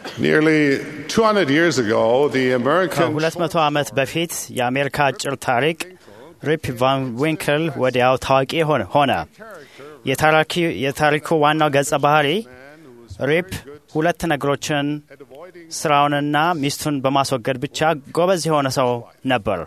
Nearly 200 years ago, the American ከሁለት መቶ ዓመት በፊት የአሜሪካ አጭር ታሪክ ሪፕ ቫን ዊንክል ወዲያው ታዋቂ ሆነ ሆነ። የታሪኪ- የታሪኩ ዋናው ገጸ ባህሪ ሪፕ ሁለት ነገሮችን ስራውንና ሚስቱን በማስወገድ ብቻ ጎበዝ የሆነ ሰው ነበር።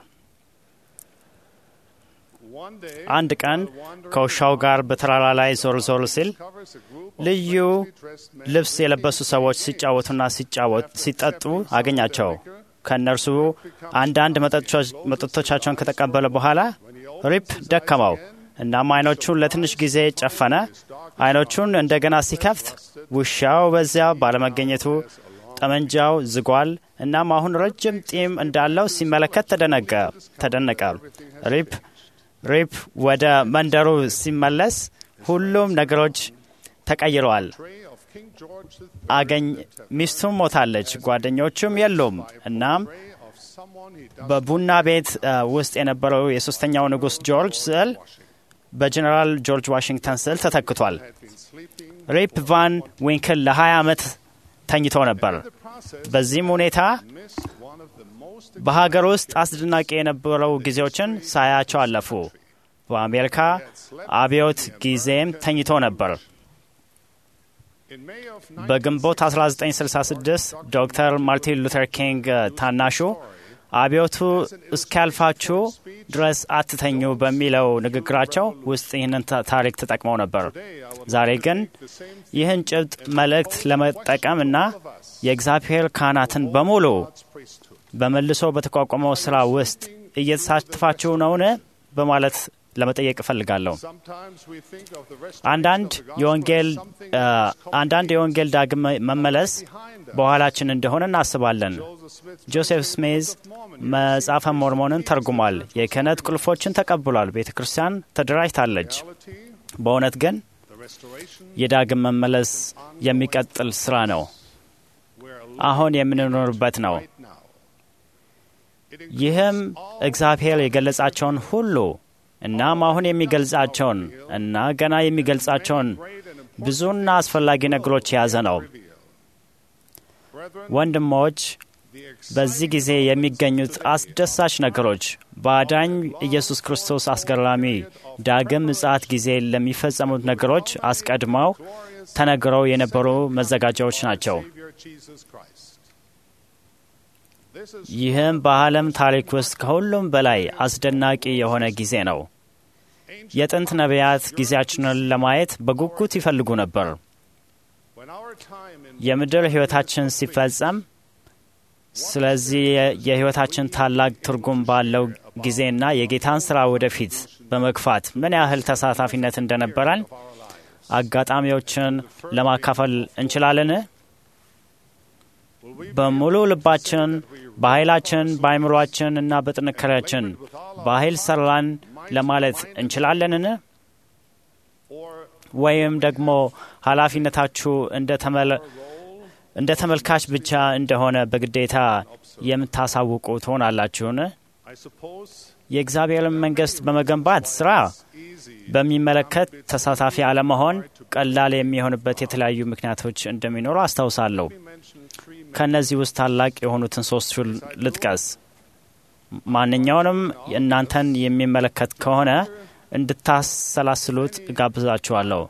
one day አንድ ቀን ከውሻው ጋር በተራራ ላይ ዞር ዞር ሲል covers a group ልዩ ልብስ የለበሱ ሰዎች ሲጫወቱና ሲጫወት ሲጠጡ አገኛቸው። ከእነርሱ አንዳንድ መጠጦች- መጠጦቻቸውን ከተቀበለ በኋላ ሪፕ ደከመው። እናም አይኖቹን ለትንሽ ጊዜ ጨፈነ። አይኖቹን እንደገና ሲከፍት ውሻው በዚያ ባለመገኘቱ ጠመንጃው ዝጓል። እናም አሁን ረጅም ጢም እንዳለው ሲመለከት ተደነቀ ተደነቀ። ሪፕ ሪፕ ወደ መንደሩ ሲመለስ ሁሉም ነገሮች ተቀይረዋል። tray of King George the አገኝ ሚስቱም ሞታለች፣ ጓደኞቹም የሉም። እናም tray of someone he does በቡና ቤት አ, ውስጥ የነበረው የሶስተኛው ንጉሥ ጆርጅ ስዕል በጀኔራል ጆርጅ ዋሽንግተን ስዕል ተተክቷል። had been sleeping. ሪፕ ቫን ዊንክል ለ20 ዓመት ተኝቶ ነበር። The process በዚህም ሁኔታ missed one of the most በሀገር ውስጥ አስደናቂ የነበረው ጊዜዎችን ሳያቸው አለፉ። በአሜሪካ አብዮት ጊዜም ተኝቶ ነበር። in May of በግንቦት 1966 ዶክተር ማርቲን ሉተር ኪንግ አ, ታናሹ አብዮቱ እስኪያልፋችሁ ድረስ አትተኙ በሚለው ንግግራቸው ውስጥ ይህንን ታ- ታሪክ ተጠቅመው ነበር። ዛሬ ግን ይህን ጭብጥ መልእክት ለመጠቀም እና የእግዚአብሔር ካህናትን በሙሉ priesthood. በመልሶ በተቋቋመው ስራ ውስጥ እየተሳተፋችሁ ነውን በማለት ለመጠየቅ እፈልጋለሁ። Sometimes we think of the rest አንዳንድ የወንጌል አ, አንዳንድ የወንጌል ዳግም መመለስ በኋላችን እንደሆነ እናስባለን። ጆሴፍ ስሜዝ መጽሐፈ ሞርሞንን ተርጉሟል። የክህነት ቁልፎችን ተቀብሏል። ቤተ ክርስቲያን ተደራጅታለች። በእውነት ግን the restoration የዳግም መመለስ የሚቀጥል ስራ ነው። አሁን የምንኖርበት ነው። right now. ይህም እግዚአብሔር የገለጻቸውን ሁሉ እናም አሁን የሚገልጻቸውን እና ገና የሚገልጻቸውን ብዙና አስፈላጊ ነገሮች የያዘ ነው። Brethren, ወንድሞች the በዚህ ጊዜ የሚገኙት አስደሳች ነገሮች በአዳኝ ኢየሱስ ክርስቶስ አስገራሚ ዳግም ምጽአት ጊዜ ለሚፈጸሙት ነገሮች አስቀድመው ተነግረው የነበሩ መዘጋጃዎች ናቸው። Savior Jesus Christ. This is ይህም በዓለም ታሪክ ውስጥ ከሁሉም በላይ አስደናቂ የሆነ ጊዜ ነው። የጥንት ነቢያት ጊዜያችንን ለማየት በጉጉት ይፈልጉ ነበር። when our time in የምድር ሕይወታችን ሲፈጸም ስለዚህ የ- የሕይወታችን ታላቅ ትርጉም ባለው ጊዜና የጌታን ሥራ ወደፊት በመግፋት ምን ያህል ተሳታፊነት እንደነበረን አጋጣሚዎችን ለማካፈል እንችላለን። በሙሉ ልባችን፣ በኃይላችን፣ በአይምሯችን እና በጥንካሬያችን በኃይል ሰራን ለማለት እንችላለንን? or ወይም ደግሞ ኃላፊነታችሁ እንደ ተመለ- እንደ ተመልካች ብቻ እንደሆነ በግዴታ የምታሳውቁ ትሆናላችሁን? I suppose የእግዚአብሔርን መንግሥት በመገንባት ስራ easy በሚመለከት ተሳታፊ አለመሆን ቀላል የሚሆንበት የተለያዩ ምክንያቶች እንደሚኖሩ አስታውሳለሁ። mention three ከእነዚህ ውስጥ ታላቅ የሆኑትን ሶስቱን ልጥቀስ። ማንኛውንም እናንተን የሚመለከት ከሆነ እንድታሰላስሉት እጋብዛችኋለሁ።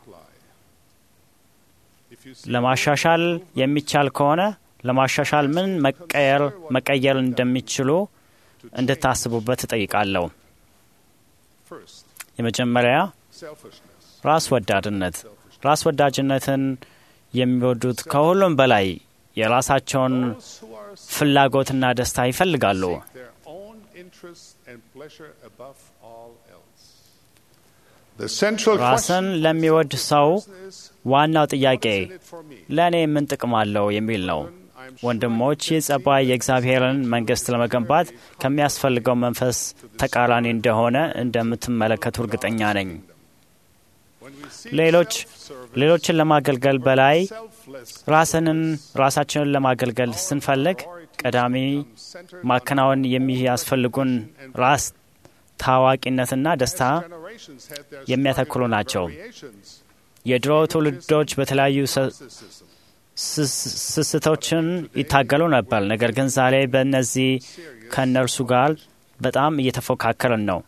if you see ለማሻሻል የሚቻል ከሆነ ለማሻሻል ምን መቀየር መቀየር እንደሚችሉ እንድታስቡበት እጠይቃለሁ። first የመጀመሪያ selfishness ራስ ወዳድነት። ራስ ወዳጅነትን የሚወዱት ከሁሉም በላይ የራሳቸውን those who are ፍላጎትና ደስታ ይፈልጋሉ። their own interests and pleasure above all else the central ራስን question ለሚወድ ሰው is ዋናው ጥያቄ is it for me ለእኔ ምን ጥቅም አለው የሚል ነው። ወንድሞች ይህ ጸባይ የእግዚአብሔርን መንግሥት ለመገንባት ከሚያስፈልገው መንፈስ ተቃራኒ እንደሆነ እንደምትመለከቱ እርግጠኛ ነኝ። when we see ሌሎች ሌሎችን ለማገልገል በላይ selfless ራስንን ራሳችንን ለማገልገል ስንፈልግ ቀዳሚ ማከናወን የሚያስፈልጉን ራስ ታዋቂነትና ደስታ generations had their የሚያተኩሩ ናቸው። variations የድሮ ትውልዶች በተለያዩ ሰ- narcissism ስስቶችን ይታገሉ ነበር። ነገር ግን ዛሬ በእነዚህ ከእነርሱ ጋር በጣም እየተፎካከርን ነው።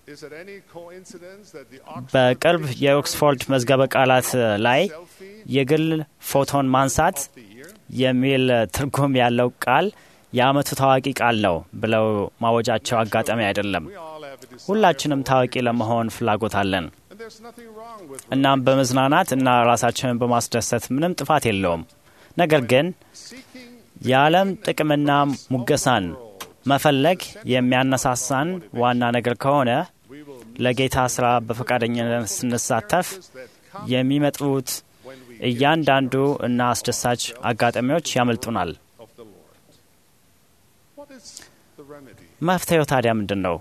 በቅርብ የኦክስፎርድ መዝገበ ቃላት ላይ የግል ፎቶን ማንሳት የሚል ትርጉም ያለው ቃል የዓመቱ ታዋቂ ቃል ነው ብለው ማወጃቸው አጋጣሚ አይደለም። ሁላችንም ታዋቂ ለመሆን ፍላጎት አለን። እናም በመዝናናት እና ራሳችንን በማስደሰት ምንም ጥፋት የለውም። ነገር ግን የዓለም ጥቅምና ሙገሳን መፈለግ የሚያነሳሳን ዋና ነገር ከሆነ ለጌታ ስራ በፈቃደኝነት ስንሳተፍ የሚመጡት እያንዳንዱ እና አስደሳች አጋጣሚዎች ያመልጡናል። መፍትሄው ታዲያ ምንድን ነው?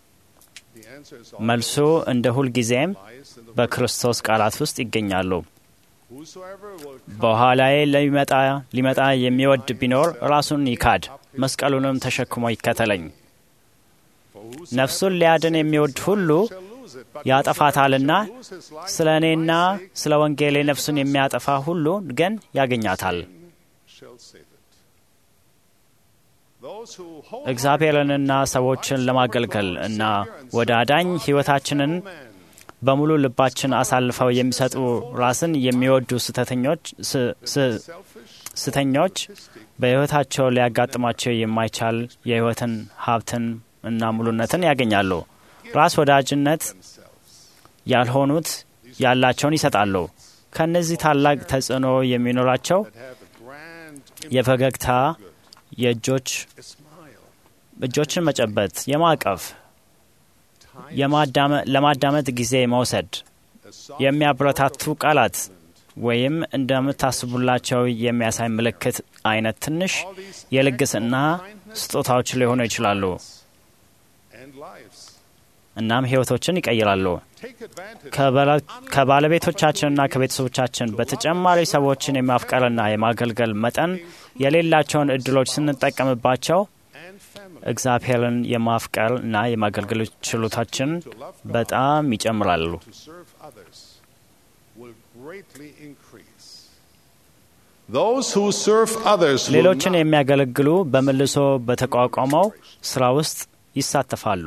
መልሱ እንደ ሁልጊዜም በክርስቶስ ቃላት ውስጥ ይገኛሉ። በኋላዬ ሊመጣ የሚወድ ቢኖር ራሱን ይካድ፣ መስቀሉንም ተሸክሞ ይከተለኝ። ነፍሱን ሊያድን የሚወድ ሁሉ ያጠፋታልና ስለ እኔና ስለ ወንጌሌ ነፍሱን የሚያጠፋ ሁሉ ግን ያገኛታል። እግዚአብሔርንና ሰዎችን ለማገልገል እና ወደ አዳኝ ሕይወታችንን በሙሉ ልባችን አሳልፈው የሚሰጡ ራስን የሚወዱ ስተኞች በሕይወታቸው ሊያጋጥማቸው የማይቻል የሕይወትን ሀብትን እና ሙሉነትን ያገኛሉ። ራስ ወዳጅነት ያልሆኑት ያላቸውን ይሰጣሉ። ከእነዚህ ታላቅ ተጽዕኖ የሚኖራቸው የፈገግታ የእጆች እጆችን መጨበጥ፣ የማቀፍ፣ ለማዳመጥ ጊዜ መውሰድ፣ የሚያበረታቱ ቃላት ወይም እንደምታስቡላቸው የሚያሳይ ምልክት አይነት ትንሽ የልግስና ስጦታዎች ሊሆኑ ይችላሉ። እናም ሕይወቶችን ይቀይራሉ። ከባለቤቶቻችንና ከቤተሰቦቻችን በተጨማሪ ሰዎችን የማፍቀርና የማገልገል መጠን የሌላቸውን እድሎች ስንጠቀምባቸው እግዚአብሔርን የማፍቀር እና የማገልገል ችሎታችን በጣም ይጨምራሉ። ሌሎችን የሚያገለግሉ በመልሶ በተቋቋመው ስራ ውስጥ ይሳተፋሉ።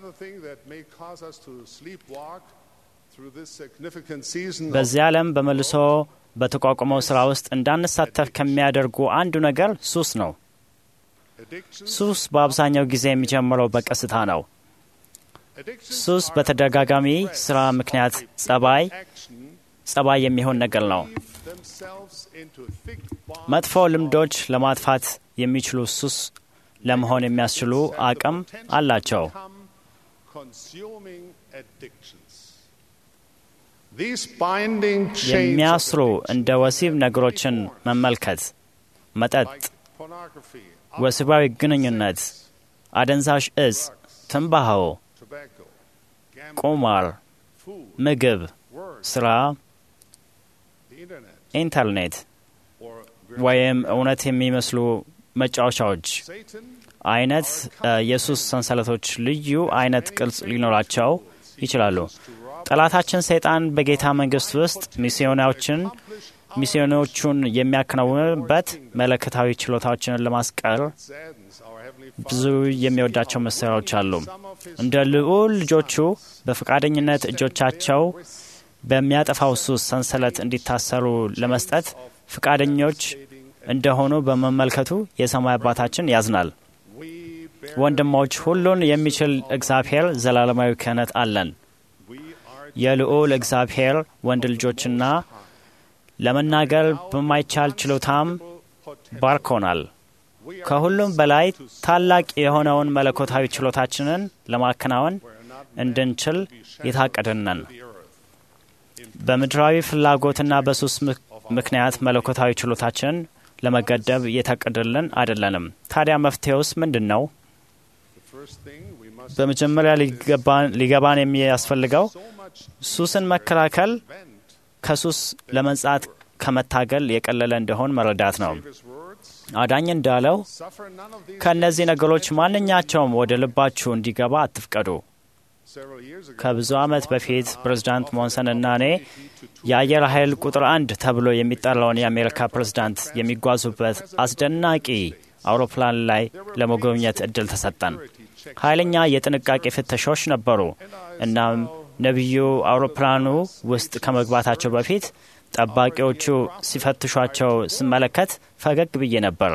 በዚህ ዓለም በመልሶ በተቋቋመው ስራ ውስጥ እንዳንሳተፍ ከሚያደርጉ አንዱ ነገር ሱስ ነው። ሱስ በአብዛኛው ጊዜ የሚጀምረው በቀስታ ነው። ሱስ በተደጋጋሚ ስራ ምክንያት ጸባይ ጸባይ የሚሆን ነገር ነው። መጥፎ ልምዶች ለማጥፋት የሚችሉ ሱስ ለመሆን የሚያስችሉ አቅም አላቸው። የሚያስሩ እንደ ወሲብ ነገሮችን መመልከት፣ መጠጥ፣ ወሲባዊ ግንኙነት፣ አደንዛዥ እጽ፣ ትንባሆ፣ ቁማር፣ ምግብ፣ ስራ፣ ኢንተርኔት ወይም እውነት የሚመስሉ መጫወቻዎች አይነት የሱስ ሰንሰለቶች ልዩ አይነት ቅርጽ ሊኖራቸው ይችላሉ። ጠላታችን ሰይጣን በጌታ መንግስት ውስጥ ሚስዮናዎችን ሚስዮኖቹን የሚያከናውንበት መለከታዊ ችሎታዎችን ለማስቀር ብዙ የሚወዳቸው መሳሪያዎች አሉ። እንደ ልዑል ልጆቹ በፈቃደኝነት እጆቻቸው በሚያጠፋው ሱስ ሰንሰለት እንዲታሰሩ ለመስጠት ፈቃደኞች እንደሆኑ በመመልከቱ የሰማይ አባታችን ያዝናል። ወንድሞች፣ ሁሉን የሚችል እግዚአብሔር ዘላለማዊ ክህነት አለን። የልዑል እግዚአብሔር ወንድ ልጆችና ለመናገር በማይቻል ችሎታም ባርኮናል። ከሁሉም በላይ ታላቅ የሆነውን መለኮታዊ ችሎታችንን ለማከናወን እንድንችል የታቀድነን በምድራዊ ፍላጎትና በሱስ ምክንያት መለኮታዊ ችሎታችንን ለመገደብ እየታቀደልን አይደለንም። ታዲያ መፍትሄውስ ምንድን ነው? በመጀመሪያ ሊገባን የሚያስፈልገው ሱስን መከላከል ከሱስ ለመንጻት ከመታገል የቀለለ እንደሆን መረዳት ነው። አዳኝ እንዳለው ከእነዚህ ነገሮች ማንኛቸውም ወደ ልባችሁ እንዲገባ አትፍቀዱ። Several years ago, ከብዙ ዓመት በፊት ፕሬዝዳንት ሞንሰን እና እኔ የአየር ኃይል ቁጥር አንድ ተብሎ የሚጠራውን የአሜሪካ ፕሬዝዳንት የሚጓዙበት አስደናቂ አውሮፕላን ላይ ለመጎብኘት እድል ተሰጠን። ኃይለኛ የጥንቃቄ ፍተሻዎች ነበሩ። እናም ነቢዩ አውሮፕላኑ ውስጥ ከመግባታቸው በፊት ጠባቂዎቹ ሲፈትሿቸው ስመለከት ፈገግ ብዬ ነበር።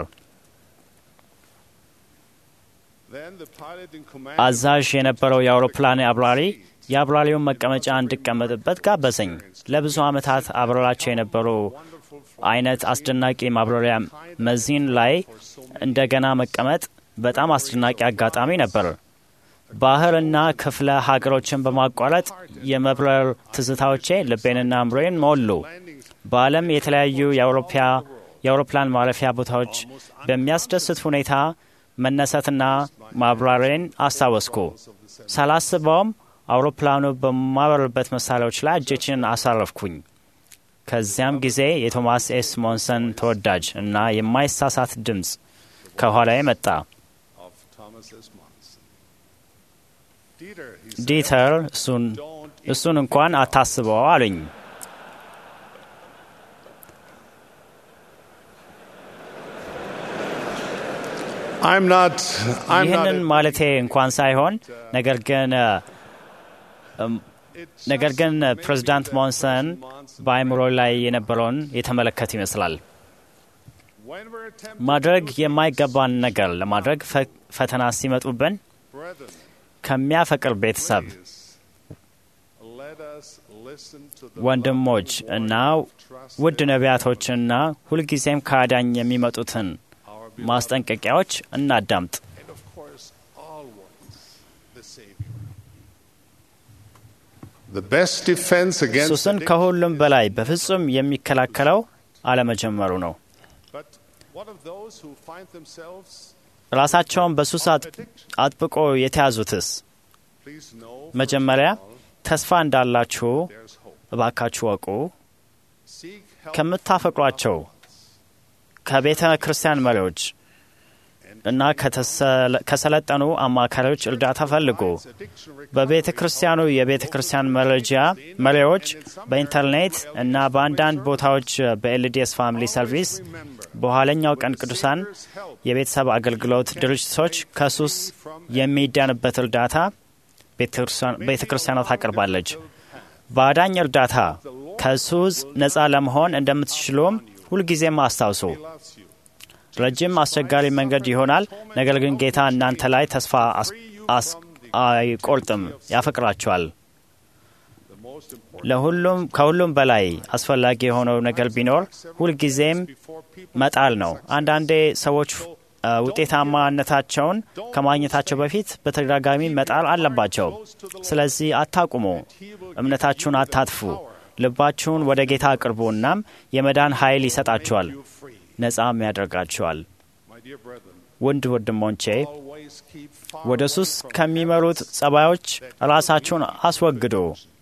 then the pilot in command አዛዥ የነበረው የአውሮፕላን አብራሪ የአብራሪውን መቀመጫ እንድቀመጥበት ጋበዘኝ። ለብዙ ዓመታት አብረራቸው የነበሩ አይነት አስደናቂ ማብረሪያ መዚን ላይ እንደገና መቀመጥ በጣም አስደናቂ አጋጣሚ ነበር። ባህርና ክፍለ ሀገሮችን በማቋረጥ የመብረር ትዝታዎቼ ልቤንና አእምሮዬን ሞሉ። በዓለም የተለያዩ የአውሮፓ የአውሮፕላን ማረፊያ ቦታዎች በሚያስደስት ሁኔታ መነሳትና ማብራሬን አስታወስኩ። ሳላስበውም አውሮፕላኑ በማበርበት መሳሪያዎች ላይ እጆችን አሳረፍኩኝ። ከዚያም ጊዜ የቶማስ ኤስ ሞንሰን ተወዳጅ እና የማይሳሳት ድምፅ ከኋላዬ መጣ። of Thomas S. Monson. Dieter, he said, ዲተር እሱን don't እሱን እንኳን አታስበው አሉኝ። I'm not. I'm not. ይህንን ማለቴ እንኳን ሳይሆን ነገር ግን እ፣ እም፣ ነገር ግን ፕሬዚዳንት ሞንሰን በአእምሮ ላይ የነበረውን የተመለከት ይመስላል። When we're tempted, ማድረግ የማይገባን ነገር ለማድረግ ፈ- ፈተና ሲመጡብን brethren, ከሚያፈቅር ቤተሰብ please, let us listen to the ወንድሞች loving እና word of trust ውድ ነቢያቶችና ሁልጊዜም ከአዳኝ የሚመጡትን our beloved, ማስጠንቀቂያዎች እናዳምጥ። and of course, always the Savior. The best defense against ሱስን addiction ከሁሉም is- በላይ በፍጹም የሚከላከለው አለመጀመሩ ነው። But what of those who find themselves ራሳቸውን በሱስ on አጥ- addiction? አጥብቆ የተያዙትስ Please know መጀመሪያ first of all, ተስፋ እንዳላችሁ there's hope. እባካችሁ ወቁ። Seek help ከምታፈቅሯቸው ከቤተ ክርስቲያን መሪዎች እና ከተሰለ- ከሰለጠኑ አማካሪዎች እርዳታ ፈልጉ። በቤተ ክርስቲያኑ የቤተ ክርስቲያን መረጃ መሪዎች በኢንተርኔት እና በአንዳንድ ቦታዎች በኤልዲኤስ ፋሚሊ ሰርቪስ በኋለኛው ቀን ቅዱሳን የቤተሰብ አገልግሎት ድርጅቶች ከሱስ የሚዳንበት እርዳታ ቤተ ክርስቲያኗ ታቀርባለች። በአዳኝ እርዳታ ከሱስ ነፃ ለመሆን እንደምትችሉም ሁልጊዜም አስታውሱ። ረጅም አስቸጋሪ መንገድ ይሆናል፣ ነገር ግን ጌታ እናንተ ላይ ተስፋ አስ- አስ- አይቆርጥም፣ ያፈቅራችኋል። the most important ለሁሉም ከሁሉም በላይ አስፈላጊ የሆነው ነገር ቢኖር ሁልጊዜም before people መጣል ነው። አንዳንዴ ሰዎች አ፣ ውጤታማነታቸውን ከማግኘታቸው በፊት በተደጋጋሚ መጣል አለባቸው። ስለዚህ አታቁሙ፣ እምነታችሁን አታጥፉ፣ ልባችሁን ወደ ጌታ አቅርቡ። እናም የመዳን ኃይል ይሰጣችኋል፣ you free. ነጻም ያደርጋችኋል። My dear brethren, ውድ ወንድሞቼ always keep far ወደ away ሱስ from ከሚመሩት ጸባዮች ራሳችሁን አስወግዱ።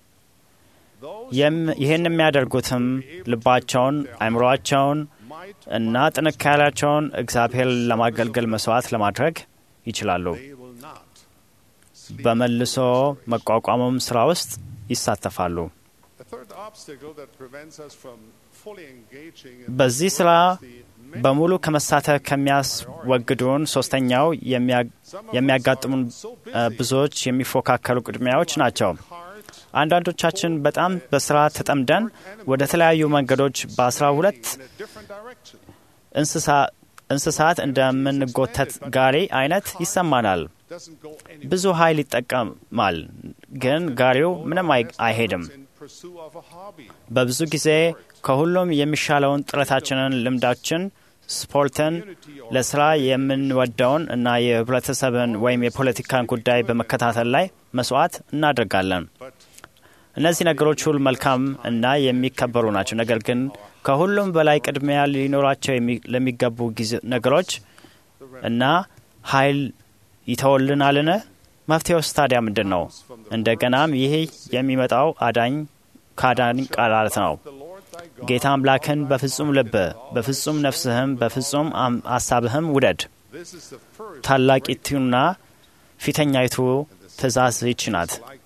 those የም- ይህን የሚያደርጉትም ልባቸውን፣ አእምሮአቸውን might እና ጥንካሬያቸውን እግዚአብሔር ለማገልገል መስዋዕት ለማድረግ ይችላሉ። they will not. በመልሶ መቋቋሙም ስራ ውስጥ ይሳተፋሉ። A third obstacle that prevents us from fully engaging in በዚህ this ስራ work is the many በሙሉ ከመሳተፍ ከሚያስወግዱን ሶስተኛው የሚያ- የሚያጋጥሙን እ፣ ብዙዎች የሚፎካከሉ ቅድሚያዎች ናቸው። heart አንዳንዶቻችን በጣም በስራ ተጠምደን ወደ ተለያዩ መንገዶች በአስራ ሁለት in a different direction. እንስሳ- እንስሳት እንደምንጎተት ጋሪ አይነት ይሰማናል። Doesn't go anywhere. ብዙ ኃይል ይጠቀማል፣ ግን ጋሪው ምንም አይ- አይሄድም። In pursuit of a hobby. በብዙ ጊዜ ከሁሉም የሚሻለውን ጥረታችንን፣ ልምዳችን፣ ስፖርትን፣ ለስራ የምንወደውን እና የህብረተሰብን ወይም የፖለቲካን ጉዳይ በመከታተል ላይ መስዋዕት እናደርጋለን። But እነዚህ ነገሮች ሁሉ መልካም እና የሚከበሩ ናቸው። ነገር ግን ከሁሉም በላይ ቅድሚያ ሊኖራቸው የሚ- ለሚገቡ ጊዜ ነገሮች እና ኃይል ይተወልናልን? መፍትሄውስ ታዲያ ምንድን ነው? እንደገናም ይህ የሚመጣው አዳኝ ከአዳኝ ቃላት ነው። the Lord thy God, ጌታ አምላክን በፍጹም ልብህ፣ በፍጹም ነፍስህም፣ በፍጹም አም- አሳብህም ውደድ። this is the first ታላቂቱና ፊተኛይቱ ትእዛዝ ይች ናት። like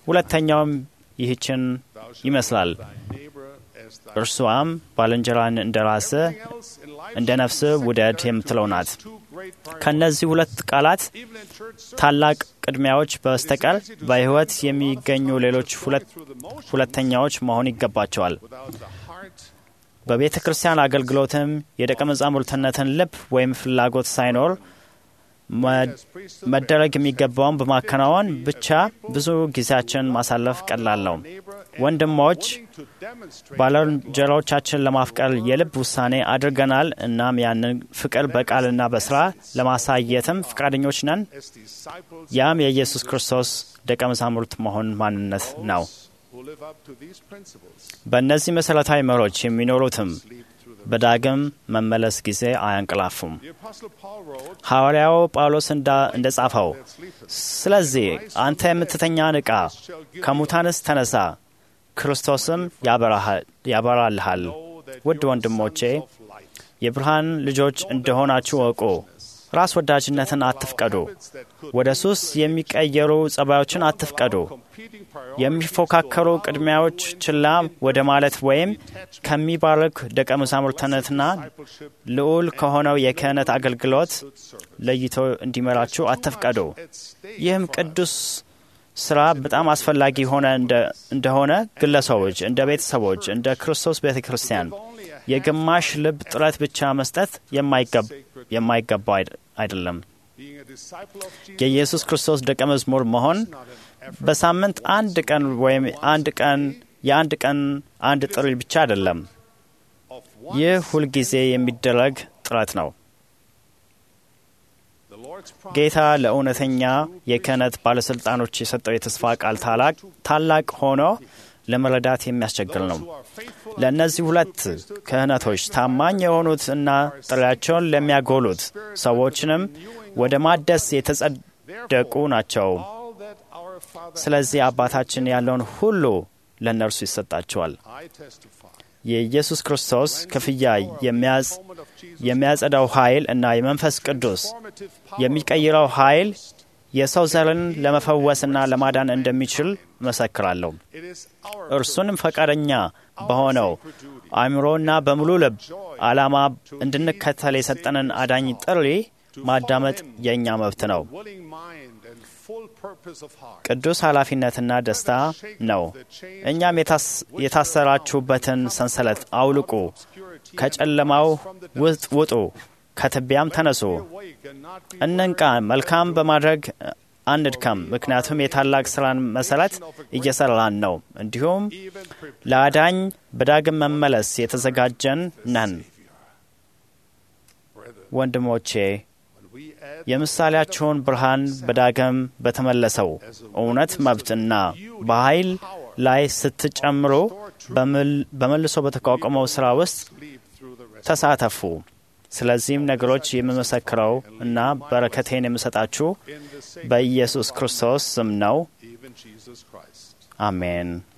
ሁለተኛውም ይህችን Thou shalt ይመስላል። love thy neighbor as thy እርሷም ባልንጀራን እንደ ራስህ Everything else in life እንደ ነፍስህ should be ውደድ secondary የምትለው to ናት። these two great priorities. ከእነዚህ ሁለት ቃላት Even in church service, ታላቅ ቅድሚያዎች በስተቀር it is easy to በሕይወት spend a lot of የሚገኙ time ሌሎች just ሁለት going through the motions ሁለተኛዎች መሆን ይገባቸዋል። without the heart በቤተ ክርስቲያን አገልግሎትም የደቀ መዛሙርትነትን ልብ ወይም ፍላጎት ሳይኖር መ- as priesthood መደረግ የሚገባውን በማከናወን ብቻ ብዙ ጊዜያችን ማሳለፍ ቀላል ነው። neighbor ወንድሞች willing to demonstrate ባልንጀሮቻችን ለማፍቀር የልብ ውሳኔ አድርገናል። እናም ያንን ፍቅር በቃልና በስራ ለማሳየትም ፈቃደኞች ነን። as disciples ያም የኢየሱስ ክርስቶስ ደቀ መዛሙርት መሆን ማንነት ነው። who live up to these principles በእነዚህ መሠረታዊ መሮች የሚኖሩትም sleep through the በዳግም መመለስ ጊዜ አያንቀላፉም። The apostle Paul wrote ሐዋርያው ጳውሎስ እንዳ- እንደ ጻፈው that sleepeth ስለዚህ አንተ የምትተኛ ንቃ፣ ከሙታንስ ተነሳ፣ ክርስቶስም ያበራሃል- ያበራልሃል። know that ውድ you are ወንድሞቼ sons of light. የብርሃን ልጆች እንደሆናችሁ እወቁ። ራስ ወዳጅነትን አትፍቀዱ። Habits that could ወደ ሱስ የሚቀየሩ ጸባዮችን አትፍቀዱ። competing priorities የሚፎካከሩ ቅድሚያዎች ችላ ወደ ማለት ወይም ከሚባርክ ደቀ መዛሙርትነትና discipleship ልዑል ከሆነው የክህነት አገልግሎት good service. ለይቶ እንዲመራችሁ አትፍቀዱ። At stake ይህም for us. ቅዱስ ስራ በጣም አስፈላጊ ሆነ እንደ- እንደሆነ ግለሰቦች፣ እንደ ቤተሰቦች፣ እንደ ክርስቶስ ቤተ ክርስቲያን Only a የግማሽ ልብ ጥረት ብቻ መስጠት የማይገብ- የማይገባው አይደ- አይደለም። being a disciple of Jesus የኢየሱስ ክርስቶስ ደቀ መዝሙር መሆን is not an effort በሳምንት አንድ ቀን ወይም አንድ ቀን የአንድ ቀን አንድ ጥሪ ብቻ አይደለም። of one. ይህ ሁልጊዜ የሚደረግ ጥረት ነው። The Lord's promise ጌታ ለእውነተኛ የክህነት ባለሥልጣኖች የሰጠው የተስፋ ቃል ታላቅ ታላቅ ሆኖ ለመረዳት የሚያስቸግር ነው። who are faithful ለእነዚህ ሁለት ክህነቶች ታማኝ የሆኑት እና ጥሪያቸውን ለሚያጎሉት ሰዎችንም ወደ ማደስ የተጸደቁ ናቸው። all that our Father ስለዚህ አባታችን ያለውን ሁሉ ለእነርሱ ይሰጣቸዋል። I testify. የኢየሱስ ክርስቶስ ክፍያ የሚያጽ Moment of Jesus የሚያጸዳው ኃይል እና የመንፈስ ቅዱስ formative power የሚቀይረው ኃይል የሰው ዘርን ለመፈወስና ለማዳን እንደሚችል መሰክራለሁ። it is our እርሱንም ፈቃደኛ በሆነው አእምሮና በሙሉ ልብ ዓላማ እንድንከተል የሰጠንን አዳኝ ጥሪ ማዳመጥ የእኛ መብት ነው። willing mind and full purpose of heart. ቅዱስ ኃላፊነትና ደስታ ነው። እኛም የታስ- የታሰራችሁበትን ሰንሰለት አውልቁ፣ ከጨለማው ውጥ ውጡ፣ ከትቢያም ተነሱ፣ Awake and not be እንንቃ፣ መልካም በማድረግ አንድከም፣ ምክንያቱም የታላቅ ሥራን መሠረት እየሠራን ነው። እንዲሁም even prepared. ለአዳኝ በዳግም መመለስ የተዘጋጀን ነን። Brethren, ወንድሞቼ when we add የምሳሌያችሁን ብርሃን በዳግም በተመለሰው እውነት መብትና በኃይል ላይ ስትጨምሩ በምል- በመልሶ በተቋቋመው ሥራ ውስጥ sleep through the rest ተሳተፉ። ስለዚህም ነገሮች የምመሰክረው እና በረከቴን የምሰጣችሁ in the same በኢየሱስ ክርስቶስ ስም ነው። even Jesus Christ. አሜን።